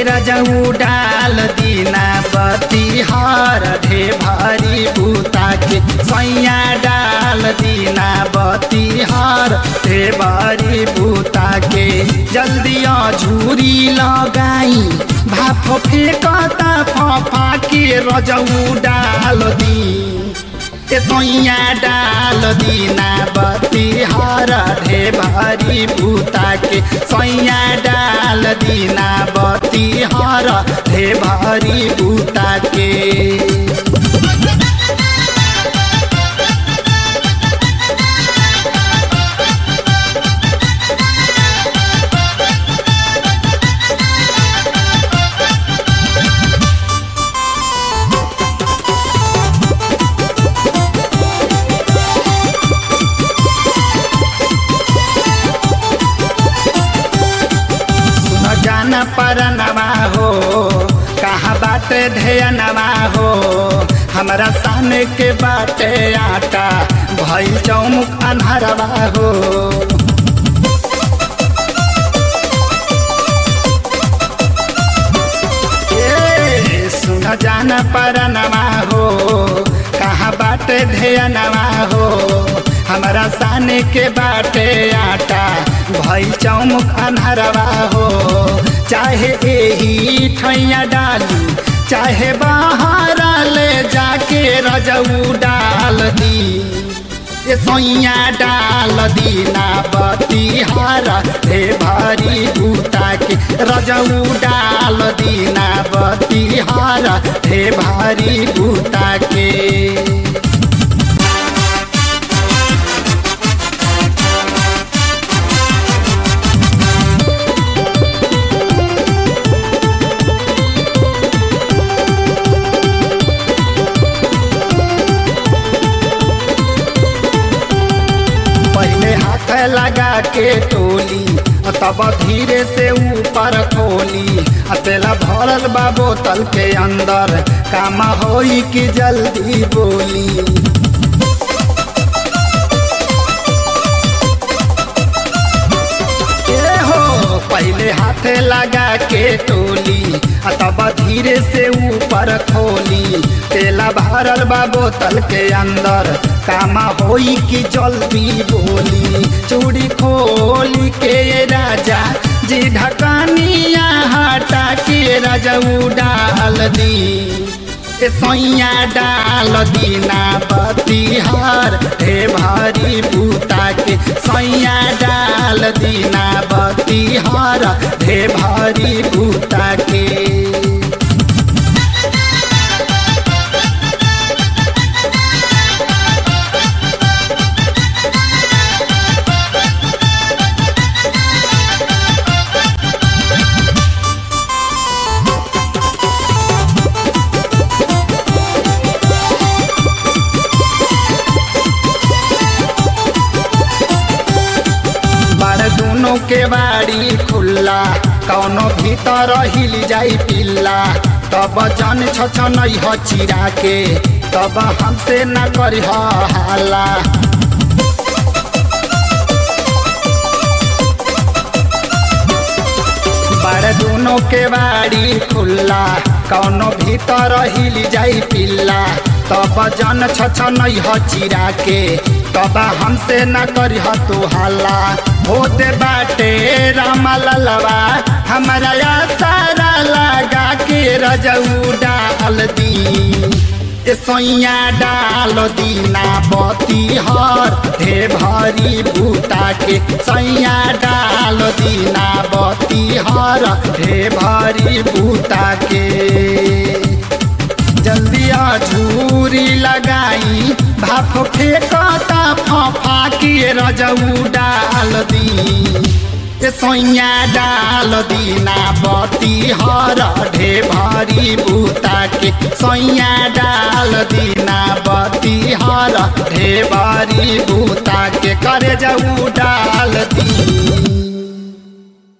रजऊ डाल दीना बतिहार ढे भारी बूता के सैया डाल दीना बतिहार ढे भारी बूता के जल्दी झूरी लगाई भाप फेंकता फफा के रजऊ डाल दी ए सोइया डाल दीना बतिहार ढे भारी बूता के सोइया डाल दीना बतिहार ढे भारी बूता के सुन जान परनवा हो कहाँ बाटे ढेयनवा हो हमरा सामने के बाटे आटा भइल चौमुख अन्हरवा हो ए, सुन जान परनवा हो कहाँ बाटे ढेयनवा हो हमरा साने के बाटे आटा भइल चौमुख अन्हरवा हो चाहे एही ठैया डाली चाहे बाहर ले जाके रजऊ डाल दी ए सोइया डाल दीना बतिहार हे भारी बूता के रजऊ डाल दीना बतिहार हे भारी बूता के पहले हाथ लगा के टोली और तब धीरे से ऊपर खोली आ तेला भरल बा बोतल के अंदर काम होई कि जल्दी बोली ए हो पहले हाथ लगा के टोली आ तब धीरे से ऊपर खोली तेला भरल बा बोतल के अंदर कामा होई कि जल्दी बोली चूड़ी खोली के राजा जी ढकानिया हटा के रजऊ डाल दी ए सैया डाल दीना बतिहार हे भारी बूता के सैया डाल दीना बतिहार हे भारी बूता के बार दोनों के बाड़ी खुल्ला कौनो भीतर हिल जाई पिल्ला तब जन छछन ह चिरा के तब हमसे न करी हाला बार दोनों के बाड़ी खुल्ला कौनो भीतर हिल जाई पिल्ला तब जन छछन ह चिरा के तब हमसे न करी तू हल्ला होते बाटे रामा ललवा हमारा सारा लगा के रजऊ डाल दी ए सैया डाल दीना बतिहार हे भारी बूता के सैया डाल दीना बतिहार हे भारी बूता के जल्दी झूरी लगाई भाप फेंकता फफा के रजऊ डाल दी ए सैया डाल दीना बतिहार ढे भारी बूता के सैया डाल दीना बतिहार ढे भारी बूता के करे जऊ डाल दी